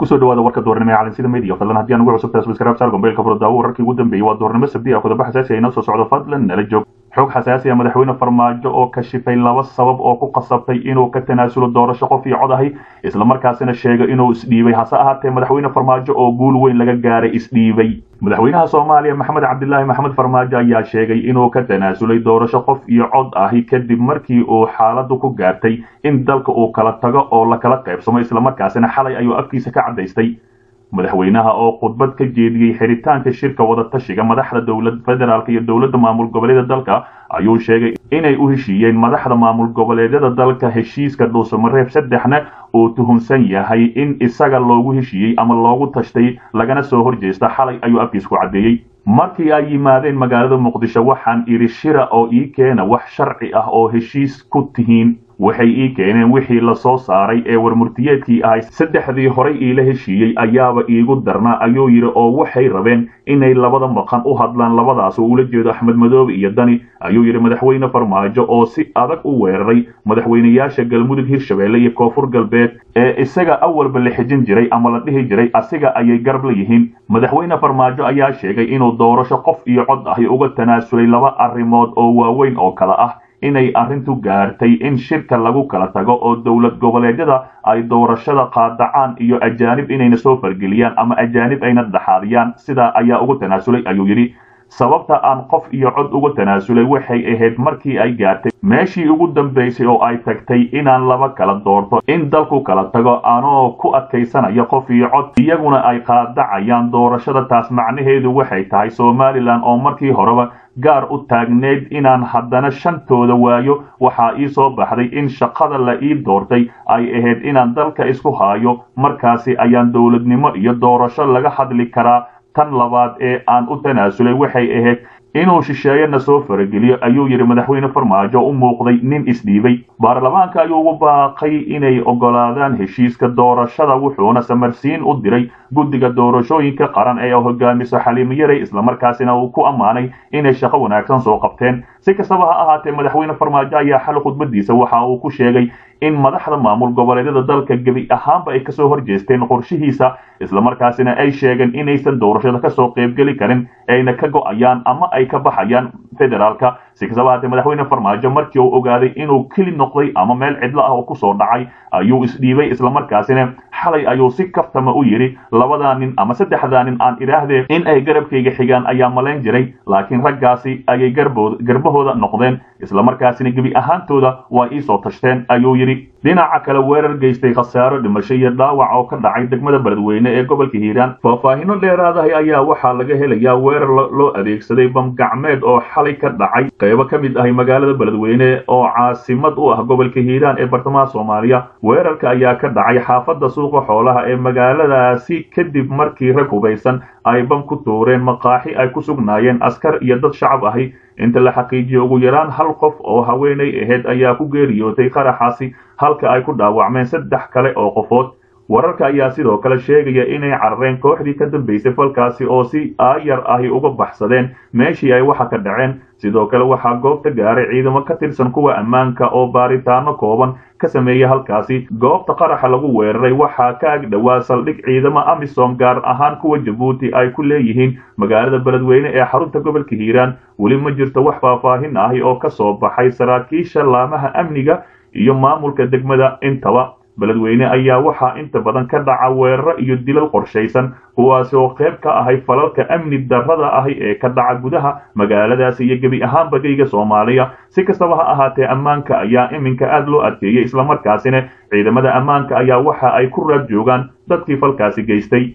kusoo dhawaada warka doornimo ee calansida media fadlan haddii aan ugu cusubtahay subscribe saar gombeelka furdaawo wararkii ugu dambeeyey waa doornimo sabdi ah qodobo xasaasi ah inoo soo socdo fadlan nala joog xog xasaasi ah madaxweyne farmaajo oo kashifay laba sabab oo ku qasabtay inuu ka tanaasulo doorasho qof iyo cod ahi islamarkaasina sheegay inuu isdhiibay hase ahaatee madaxweyne farmaajo oo guul weyn laga gaaray isdhiibay madaxweynaha soomaaliya maxamed cabdilaahi maxamed farmaajo ayaa sheegay inuu ka tanaasulay doorasho qof iyo cod ahi kadib markii uu xaaladu ku gaartay in dalka uu kala tago oo la kala qaybsamo islamarkaasina xalay ayuu afkiisa ka caddaystay madaxweynaha oo khudbad ka jeediyey xiritaanka shirka wadatashiga madaxda dowlad federaalk iyo dowladda maamul goboleeda dalka ayuu sheegay inay u heshiiyeen madaxda maamul goboleedyada dalka heshiiska dhuusamareeb saddexna uu tuhunsan yahay in isaga loogu heshiiyey ama loogu tashtay lagana soo horjeesta xalay ayuu afkiis ku caddeeyey markii ay yimaadeen magaalada muqdisho waxaan idhi shira oo ii keena wax sharci ah oo heshiis ku tihiin waxay ii keeneen wixii la soo saaray ee warmurtiyeedkii ahay saddexdii horay iila heshiiyey ayaaba iigu darnaa ayuu yidhi oo waxay rabeen inay labada maqan u hadlaan labadaas oo ula jeedo axmed madoobe iyo dani ayuu yidhi madaxweyne farmaajo oo si adag u weeraray madaxweynayaasha galmudug hirshabeelle iyo koonfur galbeed ee isaga awalba la xijin jiray ama la dhihi jiray asiga ayay garab la yihiin madaxweyne farmaajo ayaa sheegay inuu doorasho qof iyo cod ahi uga tanaasulay laba arrimood oo waaweyn oo kale ah inay arrintu gaartay in shirka lagu kala tago oo dowlad goboleedyada ay doorashada qaadacaan iyo ajaanib inayna soo fargeliyaan ama ajaanib ayna dhaxaadiyaan sidaa ayaa ugu tanaasulay ayuu yidhi sababta aan qof iyo cod uga tanaasulay waxay ahayd markii ay gaartay meeshii ugu dambaysay oo ay tagtay inaan laba kala doorto in dalku kala tago anoo ku adkaysanaya qof iyo cod iyaguna ay qaadacayaan doorashada taas macnaheedu waxay tahay somalilan oo markii horeba gaar u taagneyd inaan haddana shantooda waayo waxaa ii soo baxday in shaqada la ii doortay ay ahayd inaan dalka isku haayo markaasi ayaan dowladnimo iyo doorasho laga hadli karaa tan labaad ee aan u tanaasulay waxay ahayd inuu shisheeyana soo farageliyo ayuu yidhi madaxweyne farmaajo u muuqday nin isdhiibay baarlamaanka ayuu ugu baaqay inay oggolaadaan heshiiska doorashada wuxuuna samarsiin u diray guddiga doorashooyinka qaran ee hogaamiso xaliimo yaray islamarkaasina uu ku ammaanay inay shaqo wanaagsan soo qabteen si kastaba ha ahaatee madaxweyne farmaajo ayaa xal khudbadiisa waxa uu ku sheegay in madaxda maamul goboleedyada dalka gebi ahaanba ay kasoo horjeesteen qorshihiisa islamarkaasina ay sheegeen inaysan doorashada kasoo qaybgeli karin ayna ka go-ayaan ama ay ka baxayaan federaalka si kastaba ahaatee madaxweyne farmaajo markii uu ogaaday inuu keli noqday ama meel cidlo ah oo kusoo dhacay ayuu isdhiibay islamarkaasina xalay ayuu si kaftama u yidhi labadaa nin ama saddexdaa nin aan idhaahdee in ay garabkayga xigaan ayaa malayn jiray laakiin raggaasi ayay garbahooda noqdeen islamarkaasina gebi ahaantooda waa iisoo tashteen ayuu yidhi dhinaca kale weerar geystay khasaaro dhimasho iyo dhaawac oo ka dhacay degmada beledweyne ee gobolka hiiraan faahfaahino dheeraadahay ayaa waxaa laga helayaa weerar loo adeegsaday bamgacmeed oo xalay ka dhacay qaybo ka mid ahay magaalada beledweyne oo caasimad u ah gobolka hiiraan ee bartamaha soomaaliya weerarka ayaa ka dhacay xaafadda suuqa xoolaha ee magaaladaasi kadib markii rag hubaysan ay bam ku tuureen maqaaxi ay ku sugnaayeen askar iyo dad shacab ahi inta la xaqiijiyo ugu yaraan hal qof oo haweenay ahayd ayaa ku geeriyootay qaraxaasi halka ay ku dhaawacmeen saddex kale oo qofood wararka ayaa sidoo kale sheegaya inay carareen kooxdii ka dambaysay falkaasi oo si aayar ahi uga baxsadeen meeshii ay waxa ka dhaceen sidoo kale waxaa goobta gaaray ciidamo ka tirsan kuwa ammaanka oo baaritaano kooban ka sameeya halkaasi goobta qaraxa lagu weeraray waxaa ka ag dhowaa saldhig ciidamo amisom gaar ahaan kuwa jabuuti ay ku leeyihiin magaalada beledweyne ee xarunta gobolka hiiraan weli ma jirto wax faahfaahin ahi oo ka soo baxay saraakiisha laamaha amniga iyo maamulka degmada intaba beledweyne ayaa waxaa inta badan ka dhaca weeraro iyo dilal qorshaysan kuwaasi oo qayb ka ahay falalka amni darrada ahi ee ka dhaca gudaha magaaladaasi iyo gebi ahaan bagayga soomaaliya si kastaba ha ahaatee ammaanka ayaa iminka aad loo adkeeyey islamarkaasina ciidamada ammaanka ayaa waxa ay ku raad joogaan dadkii falkaasi geystay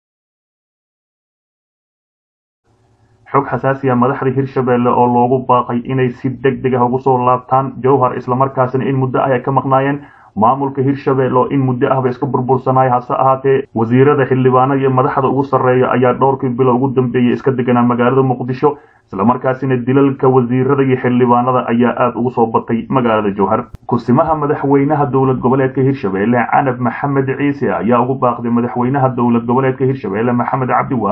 xog xasaasiya madaxda hirshabeelle oo loogu baaqay inay si deg deg ah ugu soo laabtaan jowhar islamarkaasina in muddo ah ay ka maqnaayeen maamulka hirshabelle oo in muddo ahba iska burbursanaya hase ahaatee wasiirada xildhibaano iyo madaxda ugu sarreeya ayaa dhowrkii bilo ugu dambeeyey iska deganaa magaalada muqdisho islamarkaasina dilalka wasiirada iyo xildhibaanada ayaa aada ugu soo batay magaalada jowhar kusimaha madaxweynaha dowlad goboleedka hirshabelle canab maxamed ciise ayaa ugu baaqday madaxweynaha dowlad goboleedka hirshabelle maxamed cabdi waare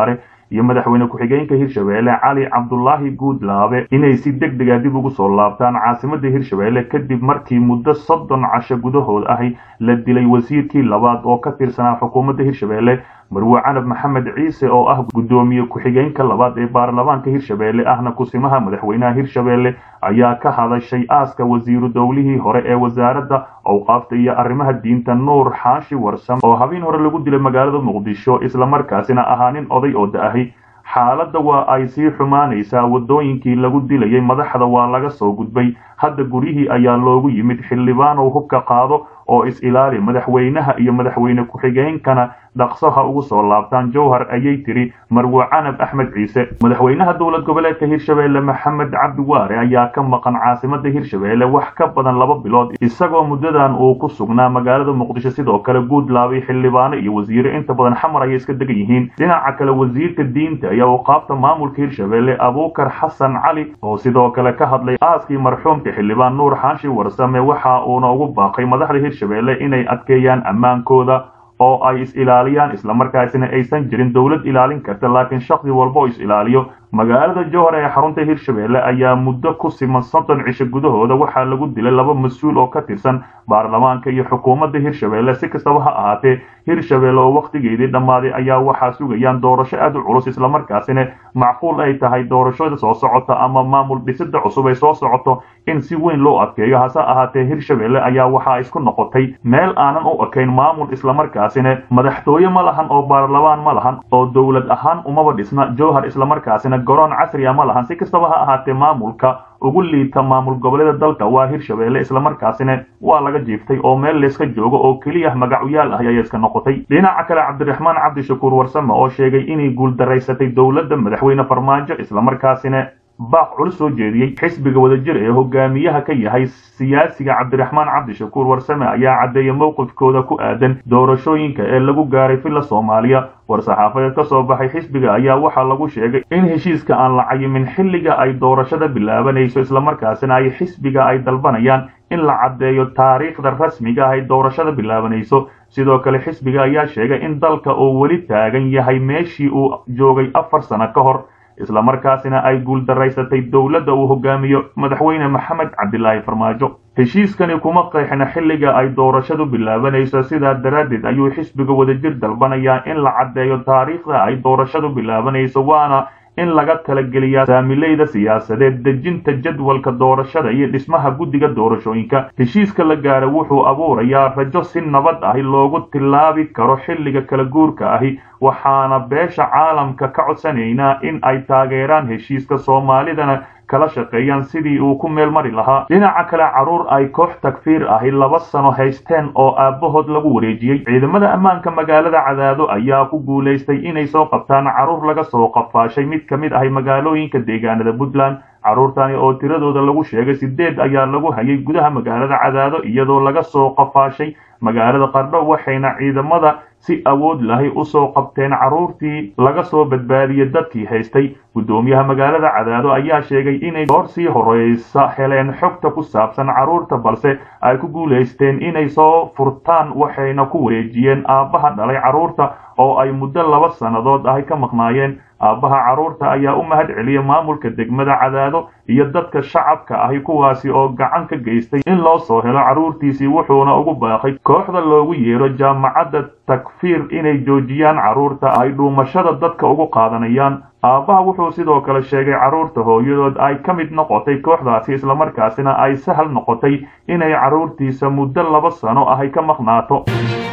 iyo madaxweyne ku-xigeenka hirshabeelle cali cabdulaahi guudlaabe inay si deg dega dib ugu soo laabtaan caasimada hirshabeelle kadib markii muddo soddon casho gudahood ahi la dilay wasiirkii labaad oo ka tirsanaa xukuumadda hirshabeelle marwe canab maxamed ciise oo ah guddoomiye ku-xigeenka labaad ee baarlamaanka hirshabeelle ahna kusimaha madaxweynaha hirshabeelle ayaa ka hadashay aaska wasiiru dowlihii hore ee wasaaradda awqaafta iyo arrimaha diinta nuur xaashi warsam oo habeen hore lagu dilay magaalada muqdisho islamarkaasina ahaa nin oday oo da-ahi xaaladda waa ay sii xumaanaysaa waddooyinkii lagu dilayay madaxda waa laga soo gudbay hadda guryihii ayaa loogu yimid xildhibaanow hubka qaado oo is-ilaali madaxweynaha iyo madaxweyne ku-xigeenkana dhaqso ha ugu soo laabtaan jowhar ayay tiri marwe canab axmed ciise madaxweynaha dowlad goboleedka hirshabeelle maxamed cabdi waare ayaa ka maqan caasimada hirshabeelle wax ka badan laba bilood isagoo muddadan uu ku sugnaa magaalada muqdisho sidoo kale guudlaabay xildhibaano iyo wasiire inta badan xamar ayay iska degan yihiin dhinaca kale wasiirka diinta ayaa uqaabta maamulka hirshabeelle abuukar xasan cali oo sidoo kale ka hadlay aaskii marxuumka xildhibaan nuur xaashi warsame waxa uuna ugu baaqay madaxda hirshabeelle inay adkeeyaan ammaankooda oo ay is-ilaaliyaan islamarkaasina aysan jirin dowlad ilaalin karta laakiin shaksi walba oo is-ilaaliyo magaalada jowhar ee xarunta hirshabeelle ayaa muddo ku siman soddon cisho gudahooda waxaa lagu dilay laba mas-uul oo ka tirsan baarlamaanka iyo xukuumadda hirshabeelle si kastaba ha ahaatee hirshabeelle oo wakhtigeedii dhammaaday ayaa waxaa sugayaan doorasho aad u culus islamarkaasina macquul ay tahay doorashada soo socota ama maamul dhisida cusub ay soo socoto in si weyn loo adkeeyo hase ahaatee hirshabeelle ayaa waxaa isku noqotay meel aanan u ekayn maamul islamarkaasina madaxtooye ma lahan oo baarlamaan ma lahan oo dowlad ahaan umaba dhisna jowhar islamarkaasina garoon casriya ma lahan si kastaba ha ahaatee maamulka ugu liita maamul goboleeda dalka waa hirshabeelle islamarkaasina waa laga jiiftay oo meel layska joogo oo keliya magacuyaal ah ayaa iska noqotay dhinaca kale cabdiraxmaan cabdishakuur warsame oo sheegay inay guuldaraysatay dowladda madaxweyne farmaajo islamarkaasina baaq culus soo jeediyey xisbiga wadajir ee hogaamiyaha ka yahay siyaasiga cabdiraxmaan cabdishakuur warsame ayaa caddeeyay mowqifkooda ku aadan doorashooyinka ee lagu gaaray villa soomaaliya war-saxaafadeed ka soo baxay xisbiga ayaa waxaa lagu sheegay in heshiiska aan la cayimin xilliga ay doorashada bilaabanayso islamarkaasina ay xisbiga ay dalbanayaan in la caddeeyo taariikhda rasmiga ah ay doorashada bilaabanayso sidoo kale xisbiga ayaa sheegay in dalka uu weli taagan yahay meeshii uu joogay afar sano ka hor islamarkaasina ay guuldaraysatay dowladda uu hogaamiyo madaxweyne maxamed cabdilaahi farmaajo heshiiskani kuma qeexna xilliga ay doorashadu bilaabanayso sidaa daraaddeed ayuu xisbiga wadajir dalbanayaa in la caddeeyo taariikhda ay doorashadu bilaabanayso waana in laga talageliyaa saamileyda siyaasadeed dejinta jadwalka doorashada iyo dhismaha guddiga doorashooyinka heshiiska la gaara wuxuu abuurayaa rajo si nabad ahi loogu tilaabi karo xilliga kala guurka ahi waxaana beesha caalamka ka codsanaynaa in ay taageeraan heshiiska soomaalidana kala shaqeeyaan sidii uu ku meel mari lahaa dhinaca kale carruur ay koox takfiir ahi laba sano haysteen oo aabbahood lagu wareejiyey ciidamada ammaanka magaalada cadaado ayaa ku guulaystay inay soo qabtaan carruur laga soo qafaashay mid ka mid ahay magaalooyinka deegaanada puntland carruurtani oo tiradooda lagu sheegay sideed ayaa lagu hayay gudaha magaalada cadaado iyadoo laga soo qafaashay magaalada qardho waxayna ciidamada si awood lahay u soo qabteen carruurtii laga soo badbaadiyey dadkii haystay guddoomiyaha magaalada cadaado ayaa sheegay inay goor sii horeysa heleen xogta ku saabsan carruurta balse ay ku guulaysteen inay soo furtaan waxayna ku wareejiyeen aabbaha dhalay carruurta oo ay muddo laba sannadood ahy ka maqnaayeen aabbaha carruurta ayaa u mahad celiyay maamulka degmada cadaado iyo dadka shacabka ahi kuwaasi oo gacan ka geystay in loo soo helo carruurtiisii wuxuuna ugu baaqay kooxda loogu yeero jaamacadda takfiir inay joojiyaan carruurta ay dhuumashada dadka ugu qaadanayaan aabbaha wuxuu sidoo kale sheegay carruurta hooyadood ay ka mid noqotay kooxdaasi islamarkaasina ay sahal noqotay inay carruurtiisa muddo laba sano ahay ka maqnaato